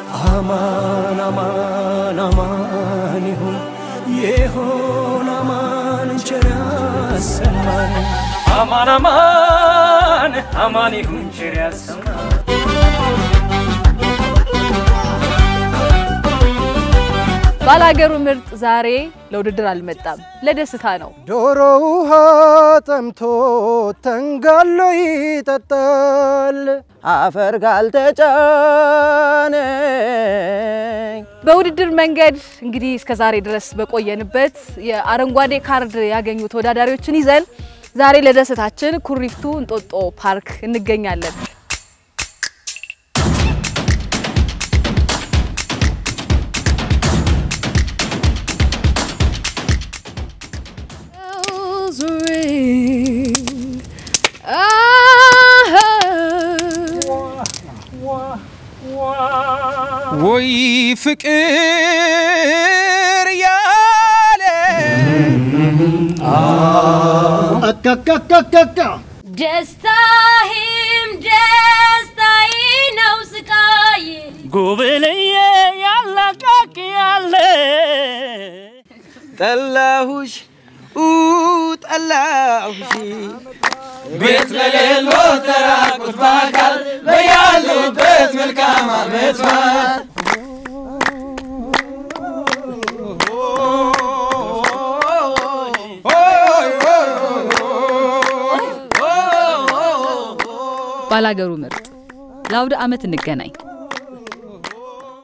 አማን አማን አማን ይሁን ይሁን አማን ቸር ያሰማን አማን አማን አማን ይሁን ቸር ያሰማን ባላገሩ ምርጥ ዛሬ ለውድድር አልመጣም፣ ለደስታ ነው። ዶሮ ውሃ ጠምቶ ተንጋሎ ይጠጣል አፈር ካልተጫነኝ በውድድር መንገድ እንግዲህ እስከ ዛሬ ድረስ በቆየንበት የአረንጓዴ ካርድ ያገኙ ተወዳዳሪዎችን ይዘን ዛሬ ለደስታችን ኩሪፍቱ እንጦጦ ፓርክ እንገኛለን። bells ring. Ah, ወይ ፍቅር ያለ ደስታህም ደስታዬ ነው ስቃዬ ጉብልዬ ያላቃቅ ያለ ጠላሁሽ ኡ ጠላሁሽ ቤት ለሌሎ ተራቁት በአካል በያሉበት መልካም አመት በዓል ባላገሩ ምርጥ ለአውደ ዓመት እንገናኝ።